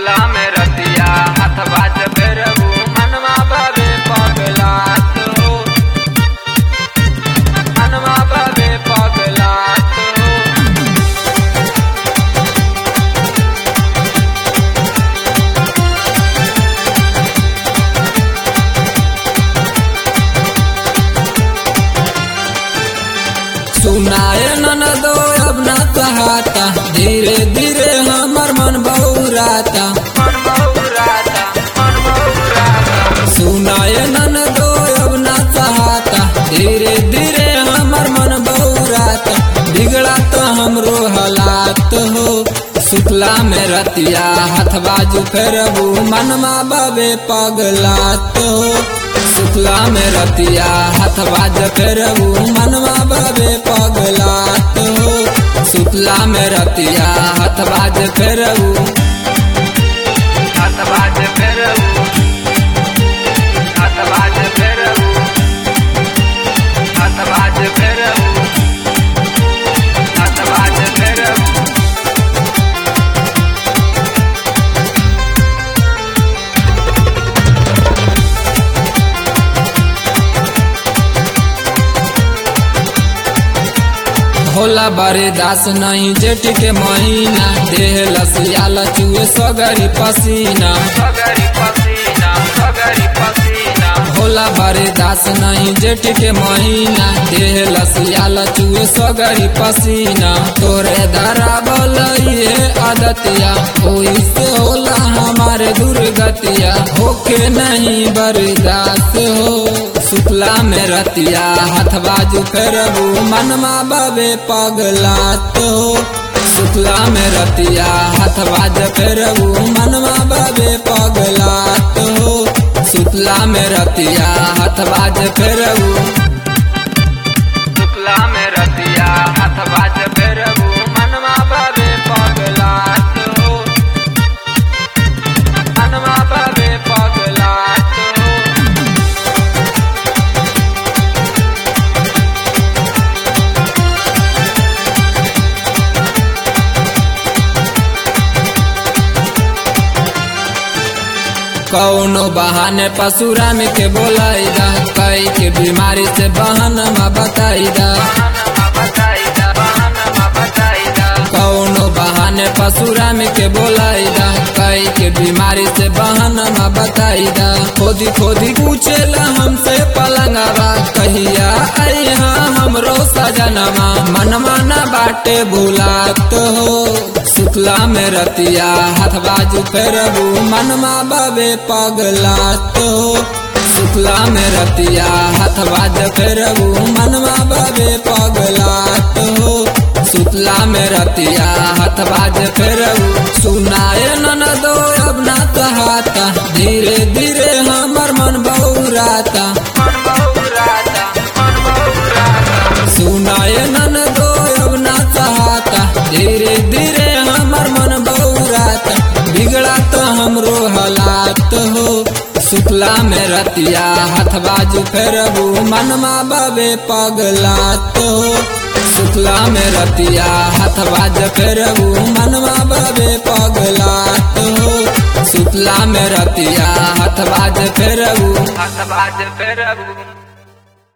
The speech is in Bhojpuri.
सुतला में रतिया हथवा जबेरबू मनवा बवे पगलात हो मनवा बवे पगलात हो सुनाए ननदो अब ना कहाता धीरे धीरे हमर मन बहुराता मन बहुराता मन बहुराता सुनाए ननदो अब ना कहाता धीरे धीरे हमर मन बहुराता बिगड़ा तो हमरो हालात हो शुक्ला में रतिया हाथ बाजू फेरबू मनमा बबे पगलात हो शुक्ला में रतिया हाथ बाज फेरबू मनवा बबे पगलात हो शुक्ला में रतिया हाथ बाज फेरबू हथवा जबेरबू हथवा जबेरबू हथवा जबेरबू हथवा जबेरबू होला बरे दास नहीं जेठ के महीना देह लसियाला चुए सगरी पसीना सगरी पसीना सगरी पसीना होला बरे दास नहीं जेठ के महीना देह लसियाला चुए सगरी पसीना तोरे धरा ये आदतिया ओई से होला हमारे दुर्गतिया होके नहीं बर्दाश्त हो शुक्ला में रतिया हाथ बाजू फेरबू मनमा बबे पगलात हो शुक्ला में रतिया हाथ बाज फेरबू मनमा बबे पगलात हो शुक्ला में रतिया हाथ बाज फेरबू शुक्ला में रतिया हथवा जबेरबू मनवा बवे पगलात हो मनवा बवे पगलात हो कौनो बहाने पशुराम के बोलाइदा कई के बीमारी से बहनमा बताइदा बहनमा बताइदा बहनमा बताइदा कौनो बहाने पशुराम के बोलाइदा कई के बीमारी से बहनमा बताइदा खोदी खोदी पूछेला हमसे पलंगवा कहिया अइहा हमरो सजनवा मनवा न बाटे भुलात हो शुक्ला में रतिया हाथ बाजू फेरबू मनमा बबे पगलात हो शुक्ला में रतिया हाथ बाज फेरबू मनवा बबे पगलात हो शुक्ला में रतिया हाथ बाज फेरबू सुनाए ननदो अब ना कहाता धीरे धीरे हमर मन बहुराता मन बहुराता मन बहुराता सुनाए ननदो अब ना कहाता धीरे धीरे हमर मन बहुराता बिगड़ा तो हमरो हालात हो शुक्ला में रतिया हाथ बाजू फेरबू मनमा बबे पगलात हो शुक्ला में रतिया हाथ बाज फेरबू मनवा बबे पगलात हो शुक्ला में रतिया हाथ बाज फेरबू हथवा जबेरबू